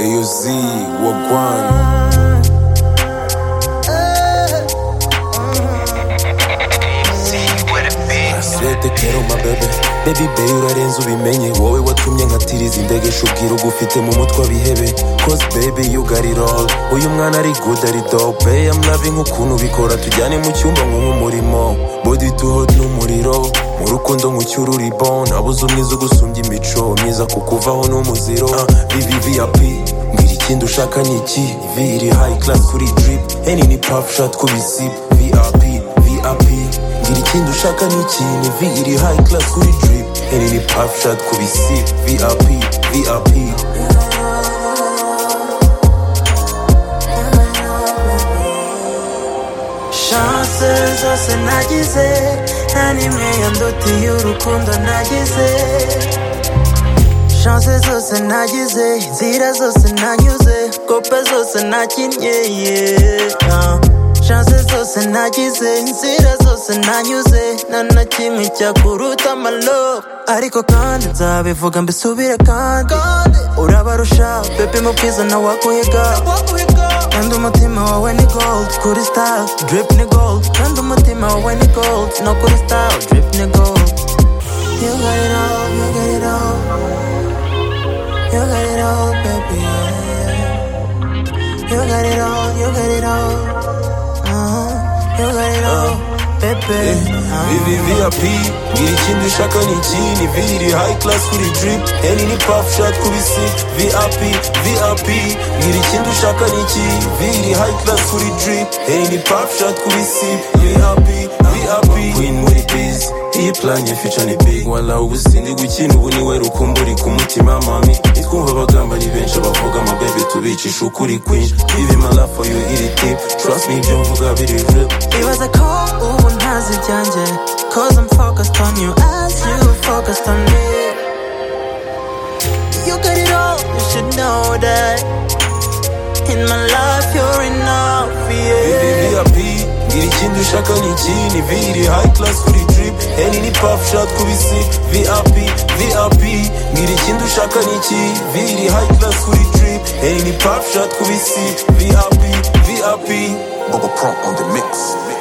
AUZ, Wagwan. Sete kero my baby Baby baby urarenze ubimenye wowe watumye nkatiriza indegesho ubwira ugufite mu mutwe abihebe cause baby you got it all uyu mwana ari good ari dope I'm loving ukuntu ubikora tujyane mu cyumba nko mu murimo body to hot n'umuriro mu rukundo nkucyura uri bon nabuze umwiza ugusumbya imico myiza kukuvaho n'umuziro uh, VVVIP mbwira ikindi ushaka ni iki V iri high class kuri drip Henny ni puff shot ku bisip VIP VIP ngira ikindi ushaka ni iki ni V iri high class kuri drip Henny ni puff shot ku bisip VIP VIP chance zose nagize nta n'imwe yandutiye urukundo nagize chance zose nagize inzira zose nanyuze kope zose nakinnye yeah. Ah. chance zose nagize inzira zose nanyuze nta na kimwe cyakuruta amalobe ariko kandi nzabivuga mbisubire kandi urabarusha pepe mu bwiza nawe wakuhiga kandi umutima wawe ni gold kuri star drip ni gold kandi umutima wawe ni gold no kuri star drip ni gold you got it all you got it all you got it all baby yeah. you got it all you got it all uh-huh. you got it all baby uh-huh. VVVIP ngira ikindi ushaka ni iki ni V iri high class kuri drip Henny ni puff shot ku bisip VIP VIP ngira ikindi ushaka ni iki V iri high class kuri drip Henny ni puff shot ku bisip VIP VIP Queen muri biz iyi planye future ni big wala ubusindi gukina ubu niwe rukumburi ku mutima mami nitwumva abagamba ni benshi abavuga ama baby tubicisha ukuri kwinshi Give my love for you iri tip trust me ibyo mvuga biri real It was a call, ubu ntazi ibyanjye Cause I'm focused on you as you focused on me You got it all, you should know that In my life you're enough, yeah VIP ngira ikindi ushaka ni iki ni V iri high class kuri drip Henny ni puff shot ku bisi VIP VIP ngira ikindi ushaka ni iki V iri high class kuri drip Henny ni puff shot ku bisi VIP VIP Bubba Prompt on the mix.